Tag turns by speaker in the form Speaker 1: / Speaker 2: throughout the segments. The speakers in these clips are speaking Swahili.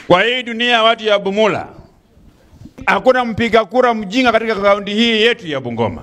Speaker 1: Kwa hii dunia watu ya Bumula, hakuna mpiga kura mjinga katika kaunti hii yetu ya Bungoma.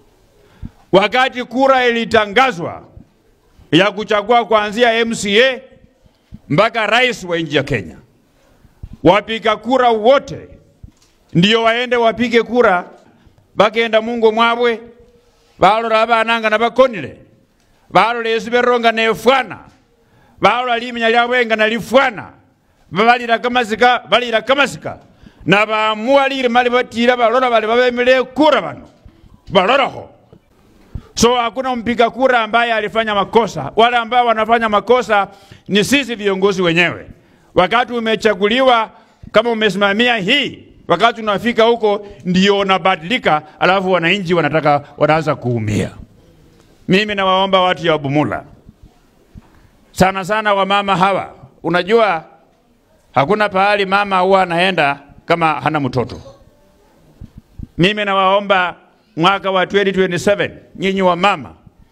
Speaker 1: Wakati kura ilitangazwa ya kuchagua kuanzia MCA mpaka rais wa nchi ya Kenya, wapiga kura wote ndio waende wapige kura bagenda mungo mwabwe balora abananga na bakonile balora esi beronga nefwana balora limenya lyabwenga nalifwana babalira kamasika balira kamasika na baamua lile mali batira balora bali babemile kura bano baloraho so hakuna mpiga kura ambaye alifanya makosa wale ambao wanafanya makosa ni sisi viongozi wenyewe wakati umechaguliwa kama umesimamia hii wakati unafika huko ndio unabadilika, alafu wananchi wanataka wanaanza kuumia. Mimi nawaomba watu ya Bumula sana sana, wamama hawa, unajua hakuna pahali mama huwa anaenda kama hana mtoto. Mimi nawaomba mwaka wa 2027 nyinyi wa mama,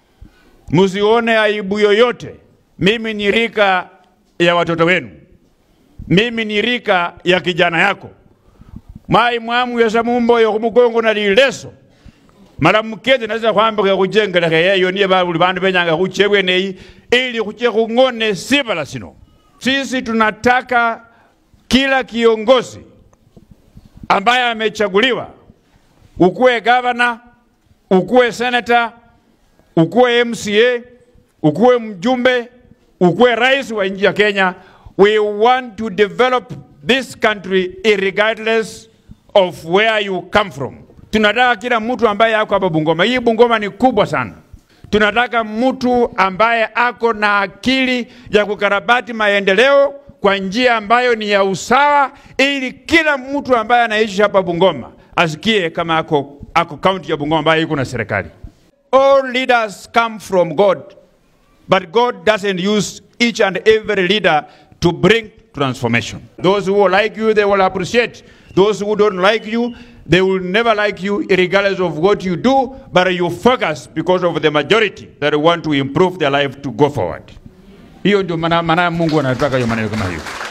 Speaker 1: msione aibu yoyote. Mimi ni rika ya watoto wenu, mimi ni rika ya kijana yako mai mwamu yesa mumboyo kumugongo na lileso mala mukeze naza kwambika kujengeleka yeyo niye babuli bandu benyanga kuchebwe nei ili kuche kung'one sibala sino sisi tunataka kila kiongozi ambaye amechaguliwa ukuwe gavana ukuwe senata ukuwe MCA ukuwe mjumbe ukuwe rais wa nchi ya Kenya we want to develop this country irregardless of where you come from. Tunataka kila mtu ambaye ako hapa Bungoma. Hii Bungoma ni kubwa sana. Tunataka mtu ambaye ako na akili ya kukarabati maendeleo kwa njia ambayo ni ya usawa, ili kila mtu ambaye anaishi hapa Bungoma asikie kama ako, ako kaunti ya Bungoma ambayo iko na serikali. All leaders come from God, but God doesn't use each and every leader to bring transformation. Those who like you, they will appreciate. Those who don't like you, they will never like you regardless of what you do, but you focus because of the majority that want to improve their life to go forward. Hiyo ndio maana maana Mungu anataka hiyo maneno kama hiyo.